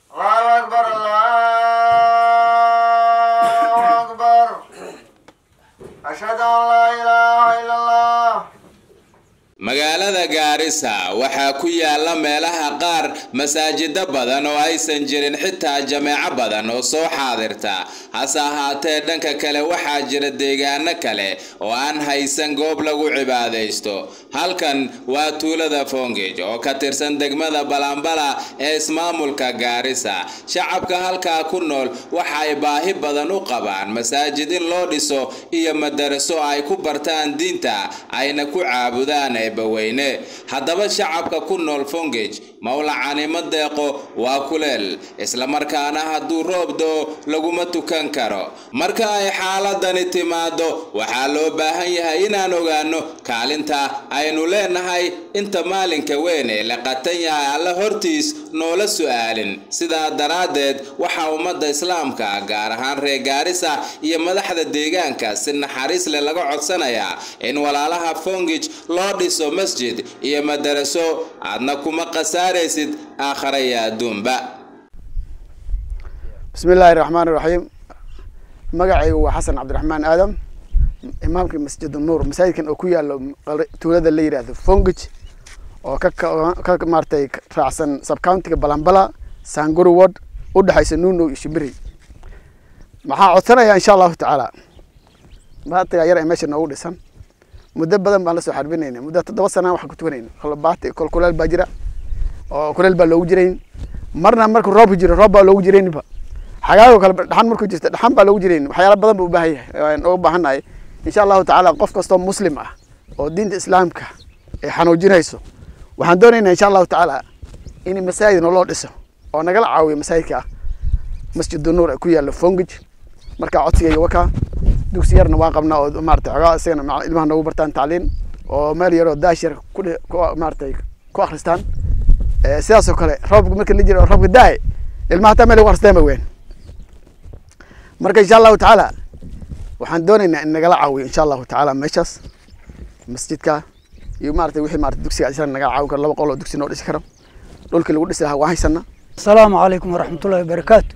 الله أكبر الله أكبر أشهد أن لا إله إلا الله magaalada gaarisa waxaa ku yaala meelaha qaar masaajida badan oo aysan jirin xitaa jameeco badan oo soo xaadirta hase ahaatee dhanka kale waxaa jira deegaano kale oo aan haysan goob lagu cibaadaysto halkan waa tuulada fongej oo ka tirsan degmada balambala ee ismaamulka gaarisa shacabka halkaa ku nool waxa ay baahi badan u qabaan masaajid in loo dhiso iyo madaraso ay ku bartaan diinta ayna ku caabudaan eebbaweyne haddaba shacabka ku nool fongej mawlacanimo deeqo waa kuleel islamarkaana hadduu roob doo laguma tukan karo marka ay xaaladani timaado waxaa loo baahan yahay inaan ogaano kaalinta aynu leenahay inta maalinka weyn ee la qatan yahay alla hortiis noola su'aalin sidaa daraaddeed waxaa ummadda islaamka gaar ahaan reer gaarisa iyo madaxda deegaanka si naxariis leh laga codsanayaa in walaalaha fongij loo dhiso masjid iyo madaraso aadna kuma khasaaraysid aakhara iyo adduunba bismi illaahi raxmaan iraxiim magacaygu waa xasan cabdiraxmaan aadam imaamka masjid nuur masaajidkan oo ku yaalo tuulada la yidhaahdo fongij oo ka ka maaratay raacsan subcountiga balambala sanguri ward u dhexaysa nuunow iyo shimbiri maxaa codsanayaa insha allahu tacaala baatiga yar ee meesha noogu dhisan muddo badan baan lasoo xarbinayna muddo toddoba sanaan waxaan ku tukanayna kolbaati kol kuleel baa jira oo kuleel baa loogu jirayn marna markuu roobku jiro roob baa loogu jiraynba xagaago kale dhaxan markuu jirta dhaxan baa loogu jirayn waxyaala badan buu u baahan yahay waan uga baahannahay insha allahu tacaala qof kastoo muslim ah oo diinta islaamka ay xanuujinayso waxaan doonaynaa insha allahu tacaala in masaajid naloo dhiso oo nagala caawiyo masaajidka ah masjidu nuur ku yaalo fongij markaa codsigayga wakaa dugsi yarna waan qabnaa oo maarata xogaa isagana ilmaha noogu bartaan tacliin oo meel yaroo daash yar ku maaratay ku akristaan sidaasoo kale roobka marka la jiro roobka daaye ilmaha hataa meel lagu akhristaan ba weyn marka insha allahu tacaala waxaan doonaynaa in nagala caawiyo insha allahu tacaala meeshaas masjidka iyo maarata wixii maarata dugsiga isagana nagala caawin karo laba qol oo dugsi noo dhisi karo dhulkii lagu dhisi lahaa waan haysanaa السلام عليكم ورحمة الله وبركاته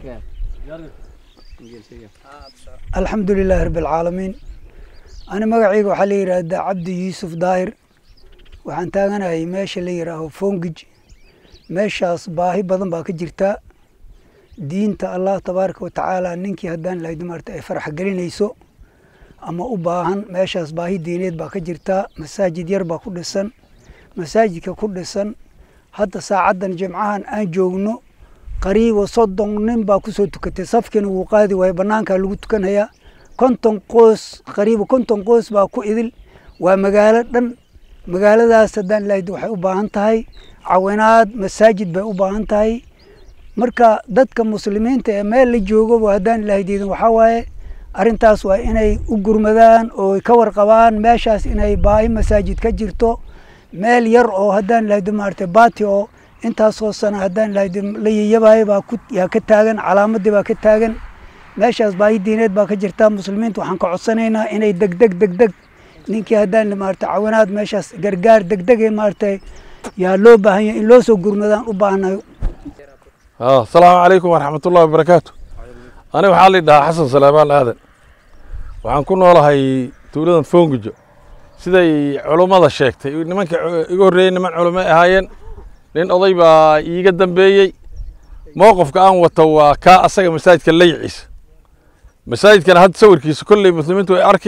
الحمد لله رب العالمين أنا مقعيق وحالي يراد عبد يوسف داير waxaan taaganahay meesha la yidhaaho fongij meeshaas baahi badan baa ka jirta diinta allah tabaaraka watacaala ninkii haddaan lahayd maarta ay farax gelinayso ama u baahan meeshaas baahi diineed baa ka jirta masaajid yar baa ku dhisan masaajidka ku dhisan hadda saacaddan jimcahan aan joogno qariiba soddon nin baa kusoo tukatay safkiina wuu qaadi waayo banaankaa lagu tukanayaa konton qoys qariiba konton qoys baa ku idil waa magaalo dhan magaaladaas haddaan lahayd waxay u baahan tahay cawinaad masaajid bay u baahan tahay marka dadka muslimiinta ee meel la joogaba haddaan lahaydidin waxaa waaye arrintaas waa inay u gurmadaan oo ka warqabaan meeshaas inay baahi masaajid ka jirto meel yar oo haddaan lahaydo maaragtay baati oo intaasoo sana haddaan lahaydo la yayabayo baa ku yaa ka taagan calaamadii baa ka taagan meeshaas baahi diineed baa ka jirta muslimiinta waxaan ka codsanaynaa inay degdeg degdeg ninkii haddaan maaragtay cawinaad meeshaas gargaar degdege maaragtay yaa loo baahan yahay in loo soo gurmadaan u baahanayo asalaamu calaykum waraxmat ullahi wabarakaatu aniga waxaa la dhahaa xasan salaamaan aadan waxaan ku noolahay tuuladan foongijo siday culummada sheegtay nimanka iga horreeyey niman culummo ahaayeen nin oday baa iiga dambeeyey mowqifka aan wato waa kaa asaga masaajidka layciisa masaajidkana hadda sawirkiisa kolley muslimiintu ay arki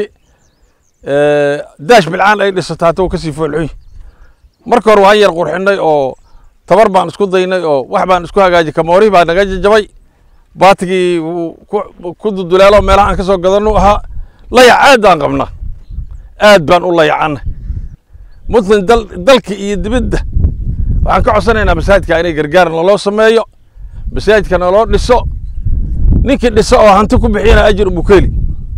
daash bilcaan ay dhisato hata uu kasii foolxuy marka hore waan yar qurxinay oo tabar baan isku daynay oo wax baan isku hagaajiyay kamoorihii baa naga jajabay baatigii ku duduleelo meelaha aan ka soo gadanu ahaa layac aad baan qabnaa aad baan u layacana muslim dalka iyo dibadda waxaan ka codsanaynaa masaajidka inay gargaar naloo sameeyo masaajidka naloo dhiso ninkii dhiso oo hanti ku bixiyana ajir umu keli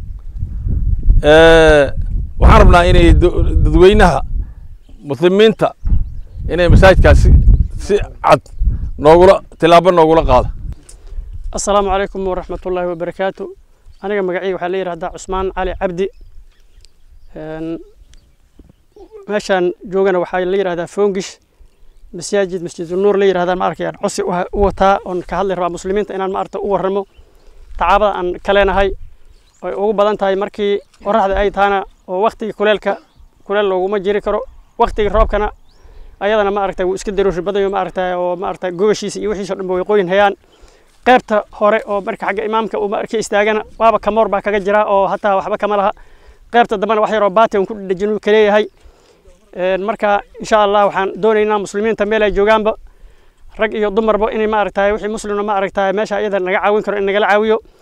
waxaan rabnaa inay dadweynaha muslimiinta inay masaajidkaasi si cad noogula tilaabo noogula qaado asalaamu calaykum waraxmatullaahi wabarakaatu aniga magacayga waxaa la yidhahdaa cusmaan cali cabdi meeshaan joogana waxaa la yidhahdaa foongish masaajid masjidunuur la yidhahdaan ma arkayaan cosi u ha- u wataa oon ka hadli rabaa muslimiinta inaan ma aragta u warramo tacaabada aan ka leenahay ay ugu badan tahay markii qoraxda ay tahana oo waktigii kuleelka kuleel looguma jiri karo waktigii roobkana ayadana ma aragtay wuu iska daruuri badayo ma aragtay oo ma aragtay gogashiisa iyo wixiisa o dhan ba way qoyin hayaan qaybta hore oo marka xagga imaamka uu marka istaagana waaba kamoor baa kaga jira oo hataa waxba kama laha qaybta dambena wax yaroo baati on ku dhedhejin uu kaleeyahay Een, marka insha allah waxaan doonaynaa muslimiinta meel ay joogaanba rag iyo dumarba inay ma aragtay wixii muslimna ma aragtay meesha iyada naga caawin karo in nagala caawiyo